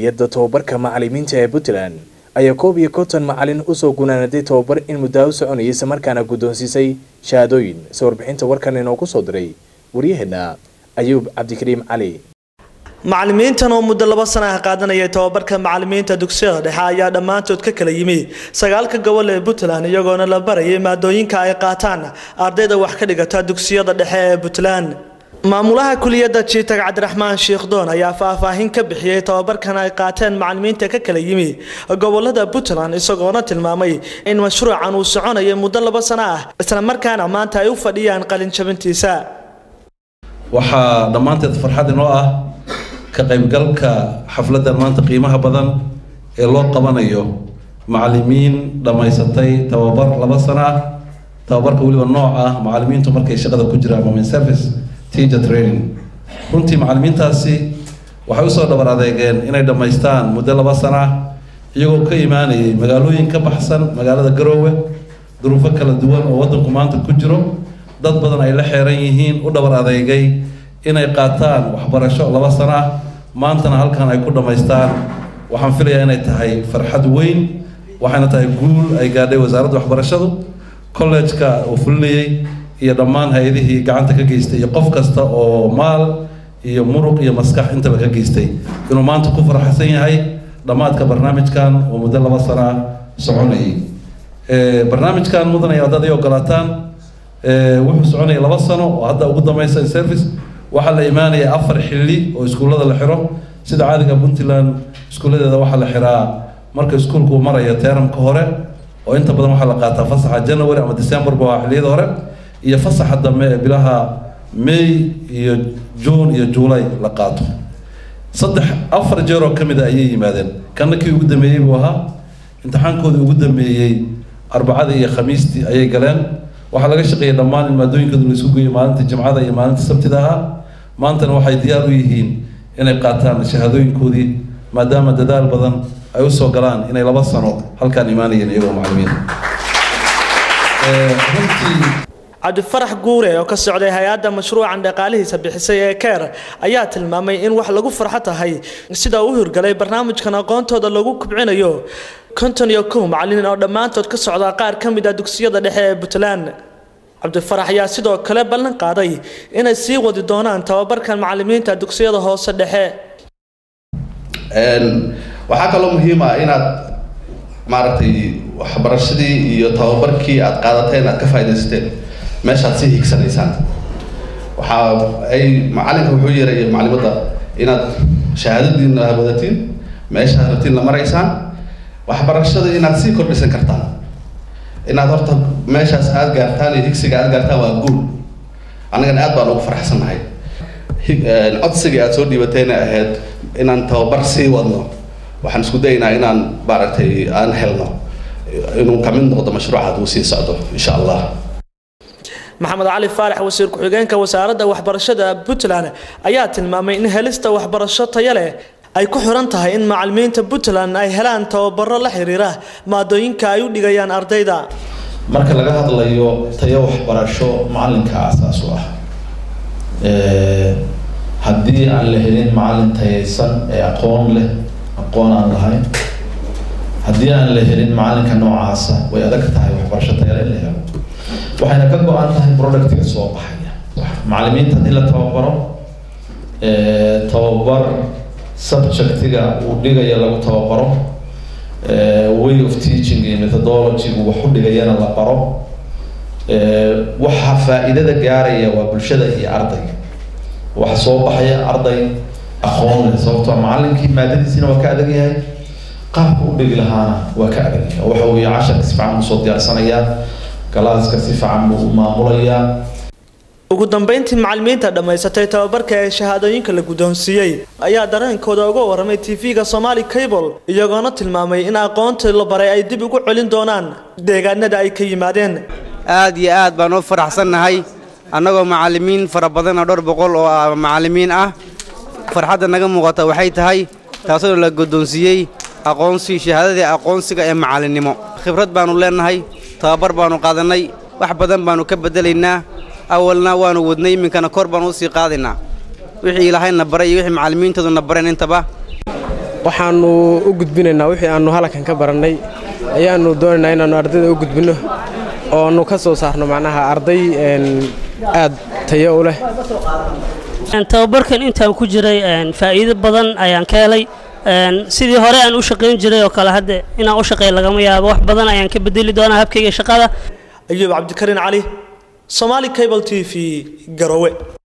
hay-adda tobabarka macalimiinta ee puntland ayaa koob iyo konton macalin usoo gunaanaday tobabar in muddaa u soconayay islamarkaana guddoonsiisay shahaadooyin se warbixinta warkan inoogu soo diray waryaheena ayuub cabdikariim cali macalimiintan oo muddo laba sana ah qaadanayay tobabarka macalimiinta dugsiyada dhexe ayaa dhammaantood ka kala yimi sagaalka gobol ee puntland iyagoona la barayay maadooyinka ay qaataan ardayda wax ka dhigata dugsiyada dhexe ee puntland maamulaha kuliyadda jiitag cabdiraxmaan sheikdoon ayaa faahfaahin ka bixiyey tobabarkan ay qaateen macalimiinta ka kala yimi gobolada puntland isagoona tilmaamay in mashruucan uu soconayay muddo laba sano ah islamarkaana maanta ay u fadhiyaan qalinjabintiisa waxaa dhammaanteed farxad inoo ah ka qaybgalka xafladdan maanta qiimaha badan ee loo qabanayo macalimiin dhammaysatay tababar laba sano ah tababarka weliba nooc ah macalimiintu markay shaqada ku jiraan moment service teacher training runtii macalimiintaasi waxay usoo dhabar adeegeen inay dhammaystaan muddo laba sano ah iyagoo ka imaanayay magaalooyin ka baxsan magaalada garoowe duruufo kala duwan oo waddanku maanta ku jiro dad badan ay la xeeran yihiin u dhabar adeegay inay qaataan waxbarasho laba sano ah maantana halkan ay ku dhammaystaan waxaan filayaa inay tahay farxad weyn waxayna tahay guul ay gaadhay wasaaradda waxbarashadu college-ka uu fulinayay iyo dhammaan hay-adihii gacanta ka geystay iyo qof kasta oo maal iyo muruq iyo maskax intaba ka geystay inuu maanta ku faraxsan yahay dhammaadka barnaamijkan oo muddo laba sano ah soconayay barnaamijkan mudan ay ardada ay ogolaataan wuxuu soconaya laba sano oo hadda ugu dambaysa service waxaa la imaanaya afar xilli oo iskuullada la xiro sida caadiga puntland iskuulladeeda waxaa la xiraa marka iskuulku uu marayo teeramka hore oo inta badan waxaa la qaataa fasaxa january ama decemberba waa xilliyada hore iyo fasaxa dambe ee bilaha may iyo june iyo juulay la qaato saddex afar jeer oo ka mid a ayay yimaadeen kanna kii ugu dambeeyey buu ahaa imtixaankoodii ugu dambeeyey arbacadii iyo khamiistii ayay galeen waxaa laga shaqeeyay dhammaan in maadooyinkooda la isku geeyo maalinta jimcada iyo maalinta sabtida ahaa maantana waxay diyaar u yihiin inay qaataan shahaadooyinkoodii maadaama dadaal badan ay usoo galaan inay laba sano halkaan imaanayeen iyagoo macalimiin runtii cabdifarax guure oo ka socday hay-adda mashruucan dhaqaalihiisa bixisay ee keer ayaa tilmaamay in wax lagu farxo tahay sida uu hirgalay barnaamijkan aqoontooda lagu kubcinayo konton iyo kow macalin oo dhammaantood ka socdaa qaar ka mid ah dugsiyada dhexe ee puntland cabdifarax ayaa sidoo kale ballan qaaday inay sii wadi doonaan tababarkan macalimiinta dugsiyada hoose dhexe waxaa kaloo muhiim ah inaad maaragtay waxbarashadii iyo tababarkii aad qaadateen aad ka faaidaysateen meeshaad sii higsanaysaan waxaa ay macalinka wuxuu yeeraya macalimadda inaad shahaadadiina wadatiin meeshaad rabtiin la maraysaan waxbarashada inaad sii kordhisan kartaan inaad horta meeshaas aad gaartaan iyo higsiga aad gaartaan waa guul annagana aad baan ugu faraxsannahay codsigii aad soo dhiibatayna ahayd inaan tababar sii wadno waxaan isku dayaynaa inaan maaragtay aan helno inuu ka mid noqdo mashruuca hadduu sii socdo insha allah maxamed cali faarax wasiir ku-xigeenka wasaaradda waxbarashada puntland ayaa tilmaamay in helista waxbarasho taya leh ay ku xiran tahay in macalimiinta puntland ay helaan tababaro la xiriira maadooyinka ay u dhigayaan ardayda marka laga hadlayo tayo waxbarasho macalinka aasaas u ah haddii aan la helin macalin tayaysan ee aqoon leh aqoon aan lahayn haddii aan la helin macalinka noocaasa way adag tahay waxbarasho tayale in la helo waxayna ka go-an tahay productiga soo baxaya macalimiinta haddii la tababaro tababar subjectiga uu dhigaya lagu tababaro way of teaching iyo methodologygu wax u dhigayana la baro waxa faa-iidada gaaraya waa bulshada iyo ardayga waxa soo baxaya arday aqoon leh sababtoo macalinkii maadadiisina waa ka adag yahay qaabka u dhigi lahaana waa ka adag yahay waxa weeye casharka si fiican usoo diyaarsanayaa galaaska si fiican buu u maamulayaa ugu dambeyntii macalimiinta dhammaysatay tababarka ee shahaadooyinka la guddoonsiiyey ayaa dareenkooda uga warramay tv-ga somaali cable iyagoona tilmaamay in aqoontii la baray ay dib ugu celin doonaan deegaanada ay ka yimaadeen aad iyo aad baan u faraxsannahay annagoo macallimiin fara badan oo dhowr boqol oo ah macallimiin ah farxadda naga muuqata waxay tahay taasoo la guddoonsiiyey aqoonsi shahaadadii aqoonsiga ee macallinnimo khibrad baannu leennahay tababar baannu qaadannay wax badan baannu ka beddelaynaa awalna waannu wadnay iminkana kor baannu u sii qaadaynaa wixii ilaahayna baray iyo wixii macallimiintoodu na bareen intaba waxaannu u gudbinaynaa wixii aannu halkan ka barannay ayaannu doonaynaa inaannu ardayda u gudbinno oonu ka soo saarno macnaha arday aad tayo u leh tababarkan intaan ku jiray faa'iido badan ayaan ka helay sidii hore aan u shaqayn jiray oo kale hadda inaan u shaqeey lagama yaabo wax badan ayaan ka bedeli doonaa habkayga shaqada ayuub cabdikariin cali somaali cable t v garowe